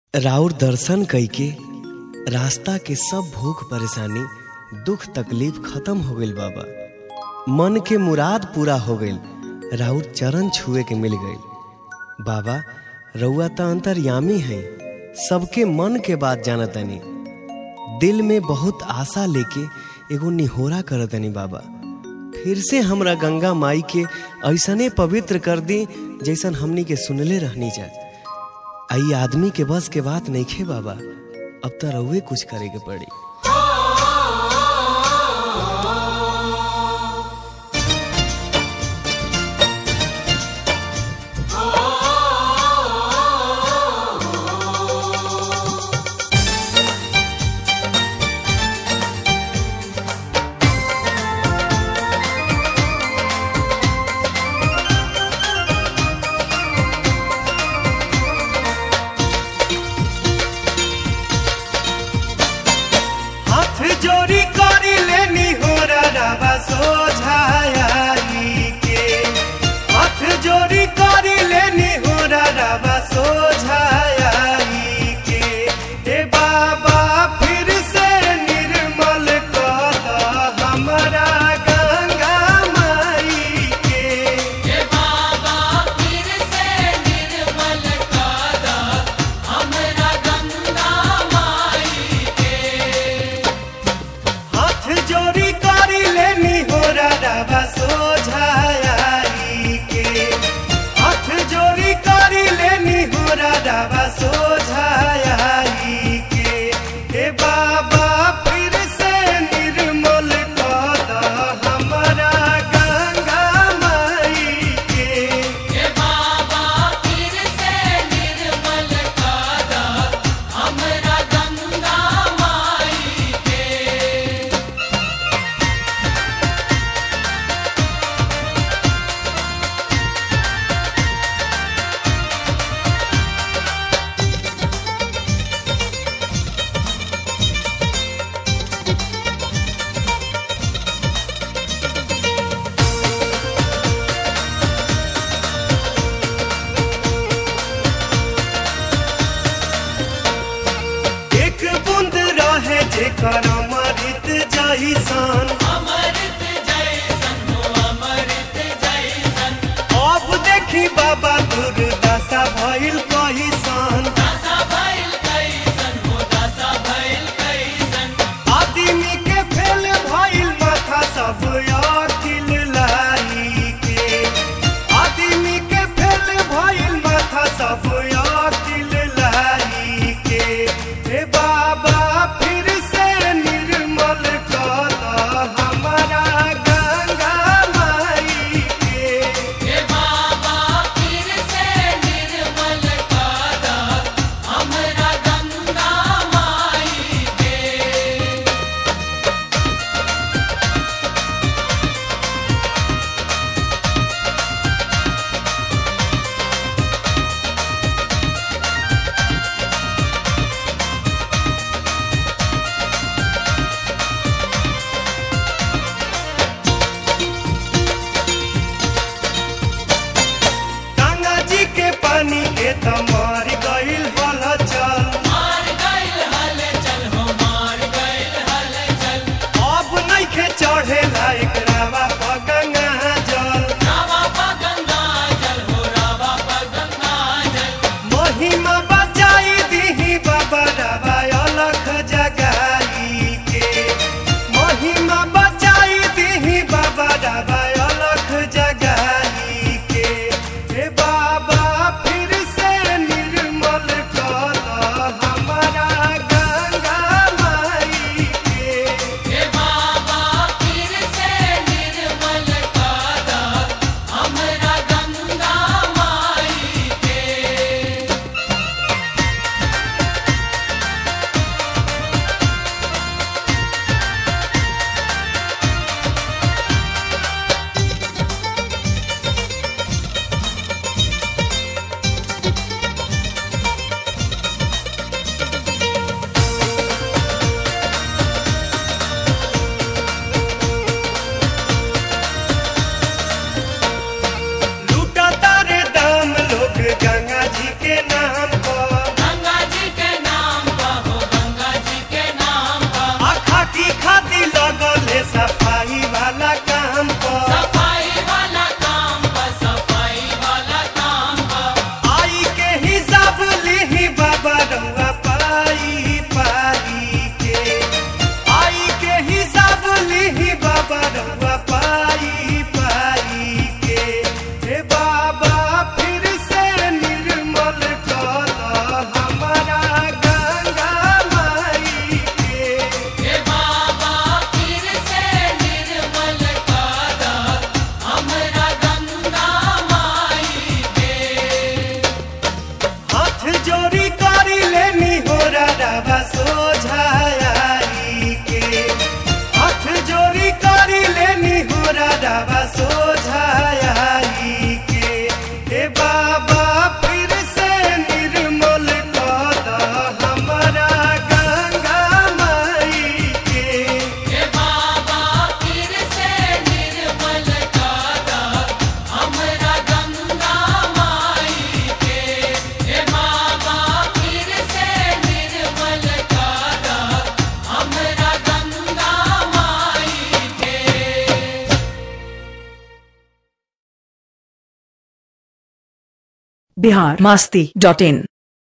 राउर दर्शन कइके रास्ता के सब भूख परेशानी दुख तकलीफ खत्म हो गइल बाबा मन के मुराद पूरा हो गइल राउर चरण छुए के मिल गइल बाबा रउआ त अंतर्यामी हैं सबके मन के बात जानतनी दिल में बहुत आशा लेके एगो निहोरा करतनी बाबा फिर से हमरा गंगा माई के ऐसने पवित्र कर दी जैसन हमनी के सुनले रहनी जा आई आदमी के बस के बात नहीं खे बाबा अब तो रउए कुछ करे के पड़ी हाथ जोड़ी करी लेनी हो रवा सोझाई के हाथ जोड़ी करी लेनी हो रवा सोझाई के ए बाबा फिर से निर्मल कर द हमरा गंगा माई के हाथ जोड़ी करी लेनी हो रवा सोझाई के हाथ जोड़ी करी लेनी हो रवा सोझाई के हे बाबा फिर से निर्मल कर द हमरा गंगा माई के एक बूंद रहे जेकर अमृत जैसन अब देखी बाबा दुर्दशा भइल कहिसन आदमी के फेल भइल माथा सब अकिल लाई के आदमी के फेल भइल माथा सब अकिल लाई के हे बाबा फिर से निर्मल कर द बिहार मास्ती डॉट इन